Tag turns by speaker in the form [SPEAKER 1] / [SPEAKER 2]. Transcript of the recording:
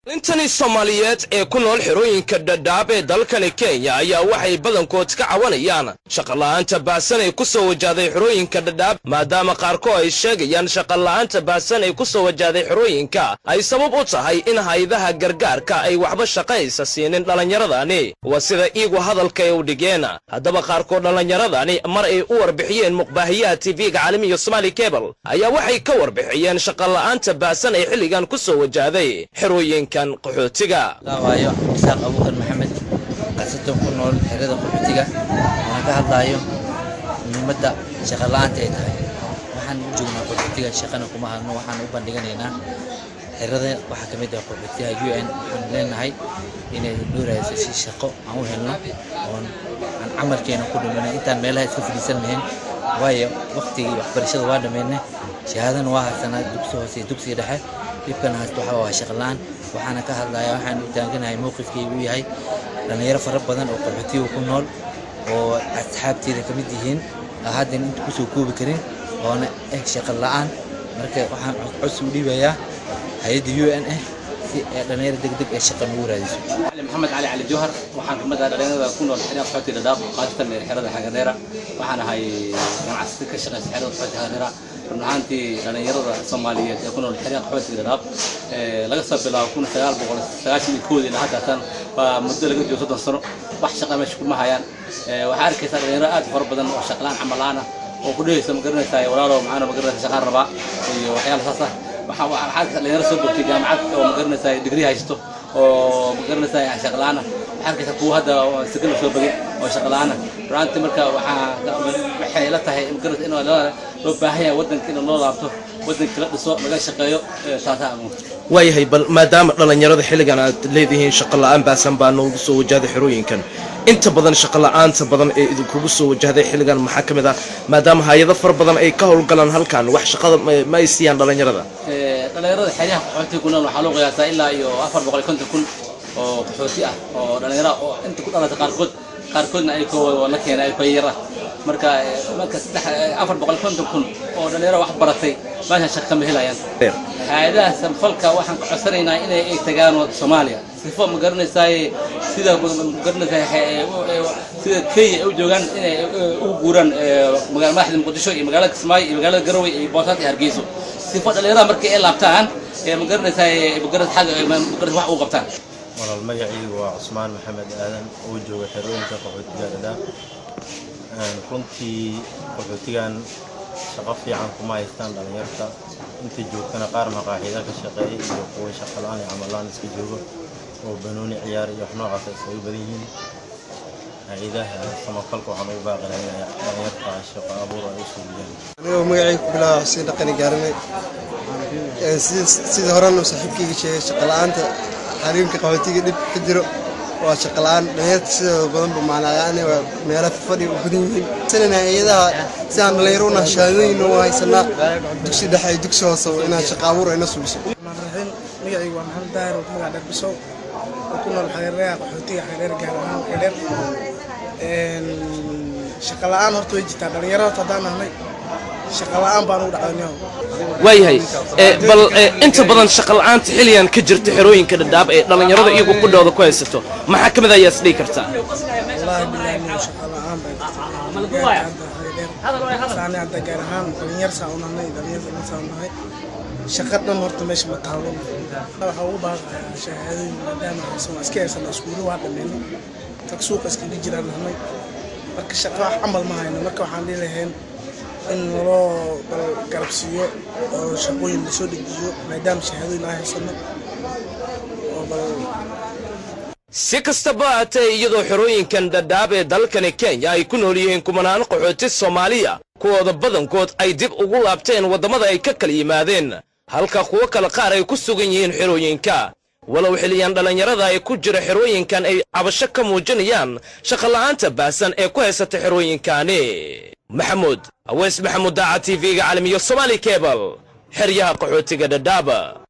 [SPEAKER 1] intani soomaaliyeed ee ku nool xerooyinka dhadhaab ee dalkani kenya ayaa waxay badankood ka cawanayaan shaqola'aanta baahsan ay ku soo wajahday xerooyinka dhadhaab maadaama qaarkood ay sheegayaan shaqola'aanta baahsan ay ku soo wajahday xerooyinka ay sabab u tahay in haydaha gargaarka ay waxba shaqaysa siinin dhallinyaradani waa sida iigu hadalka ay u dhigeen haddaba qaarkood dhallinyaradani mar ay u warbixiyeen muqbaahiyaha tv-ga caalamiga somaali kebal ayaa waxay ka warbixiyeen shaqola'aanta baahsan ay xilligan ku soo wajahday xerooyinka
[SPEAKER 2] waayo isaaq abuukar maxamed qasatan ku nool xerada qaxootiga waxaan ka hadlaayo muhiimadda shaqola'aanta ay tahay waxaan u joognaa qaxootiga shaqana kuma hadno waxaan u bandhiganaynaa xerada waxaa ka mid ah qaxootiga u n waxaan leenahay inay dhoorayso si shaqo aan u helno oon aan camalkeena ku dhamayno intaan meelaha iska fadhiisan lahayn waayo waqtigii waxbarashada waa dhammaynay shahaadana waa haysanaa dugsi hoose iyo dugsiga dhexe dhibkan haysto waxaa waa shaqola'aan waxaana ka hadlayaa waxaan u taaganahay mowqifkaygu u yahay dhallinyaro fara badan oo qaxootiga ku nool oo asxaabteeda ka mid yihiin haddan inta kusoo koobi karin oona eh shaqo la'aan marka waxaan codsi u dhiibayaa hay-adda u n ah si ee dhallinyaro degdeg ee shaqa nagu raadiso
[SPEAKER 3] maxamed cali cali jowhar waxaan kamid ah dhallinyarada ku nool xerada qaxootiga dhadhaab qaasatan xerada xagadeera waxaan ahay ganacsata ka shaqeysa xerada qaxootiga xagadeera run ahaantii dhallinyarada soomaaliyeed ee ku nool xeryaha qaxootiga dhadhaab laga soo bilaabo kun sagaal boqol sagaashan iyo koodii ilaa haddatan waa muddo laga joogo soddon sano wax shaqa meesha kuma hayaan waxaa arkaysaa dhalinyaro aad fara badan oo shaqlaan camal la'aan ah oo ku dhehaysa ma garanaysaa walaalo macaano ma garanaysa shaqaan rabaa iyo waxyaala saas ah waxaa waxaa arkaysaa dhalinyaro soo bogtay jaamacad oo ma garanaysaa digrii haysto oo ma garanaysaa shaqlaana waxaa arkaysaa kuwa hadda sakana soo bagay oo shaqlaana runtii marka waxaa waxay la tahay magaranaysa in loo baahan yahay waddanka in loo laabto waddanka la dhiso laga shaqeeyo taasaa
[SPEAKER 1] waayahay bal maadaama dhallinyarada xilligan aad leedihiin shaqola'aan baasan baa noogu soo wajahday xerooyinkan inta badan shaqola'aanta badan ee idinkugu soo wajahday xilligan maxaa ka mid ah maadaama hay-ado fara badan ay ka howlgalaan halkan wax shaqada ma ay siiyaan dhallinyarada
[SPEAKER 3] dhallinyarada xeryaha qaxootiga ku nool waxaa loo qiyaasaa ilaa iyo afar boqol iyo konton kun oo qaxooti ah oo dhallinyara oo inta ku dhalatay qaarkood qaarkoodna ay koo la keenay ay koo yara marka marka saddex afar boqol konton kun oo dhallinyaro wax baratay meeshan shaqa kama helayaan hay-adaha samfalka waxaan ka codsanaynaa inay ay tagaan soomaaliya sifo ma garanaysaay sida ma garanaysaa sida kenya ay u joogaan inay ugu guuraan magaala madaxda muqdisho iyo magaalada kismaayo iyo magaalada garowe iyo boosaaas iyo hargeyso sifo dhallinyarada markii ay laabtaan ma garanaysaay magaras xagga magaras wax ugu qabtaan
[SPEAKER 4] walaal magacaygu waa cusmaan maxamed aadan oo jooga xerooyinka qaxootiga dhadhaab runtii qaxootigan shaqo fiican kuma haystaan dhallinyarta inta joogtana qaar maqaaxida ka shaqeeya iyo kuwa shaqalaan iyo camalaan iska joogo oo banooni ciyaar iyo wax noocaas iskaga badan yihiin hay-adaha samafalka waxaan ugu baaqinay inay dhallinyarta shaqo abuur ay u suuliyaan
[SPEAKER 5] anigoo magacayga ku bilaaba xuseen dhaqani gaaranay sidii horena saaxiibkayga sheegay shaqola'aanta xariimka qaxootiga dhib ka jiro waa shaqola'aan dhalinyarta sidooda badanba macnaayaani waa meelo fadhi u badan yihiin sanana iyadaha sidaan dhalinyaro una shahaadooyin u haysanaa dugsi dhexe iyo dugsi hoose inaan shaqa abuur ayna sugiso
[SPEAKER 6] raxiim magacaygu waa maxamed daahir oo magac dharbisow oo ku nool xareeraha qaxootiga xareer gaar ahaan xereer shaqa la'aan horta way jirtaa dhalinyaro horta haddaan nahnay shaqa la'aan baan ugu dhacdanyaho
[SPEAKER 1] waayahay bal inta badan shaqola'aanta xilligan ka jirta xerooyinka dhadhaab ee dhallinyarada iyagu qudhooda ku haysato maxaa ka mid ayaa isdhihi kartaa
[SPEAKER 6] wallaahi bilaahi min shaqa la'aan baa jirta saani hadda gaar ahaan dhalinyar saa u nahnay dhalinyar saa u nahay shaqa dhan horta meesha ma taalo waxaa ugu baaqayaa shahaadooyin maadaama haysan waa iska haysana iskuulo waa dhammeynay tag suuqa iskaga jiraan nahnay marka shaqa wax camal ma hayno marka waxaan dhihi lahayn in naloo garabsiiyo oo shaqooyin lasoo dejiyo maadaama shahaadooyin aan haysano oo bal
[SPEAKER 1] si kastaba haatee iyadoo xerooyinkan dhadhaab ee dalkani kenya ay ku nool yihiin kumanaan qaxooti soomaaliya kuwooda badankood ay dib ugu laabteen waddamada ay ka kala yimaadeen halka kuwo kale qaar ay ku sugan yihiin xerooyinka walow xilliyan dhallinyarada ay ku jira xerooyinkan ay cabasho ka muujinayaan shaqola'aanta baahsan ee ku haysata xerooyinkaani maxamuud aweys maxamuud daaca tv-ga caalamiyo somaali kebal xeryaha qaxootiga dhadhaaba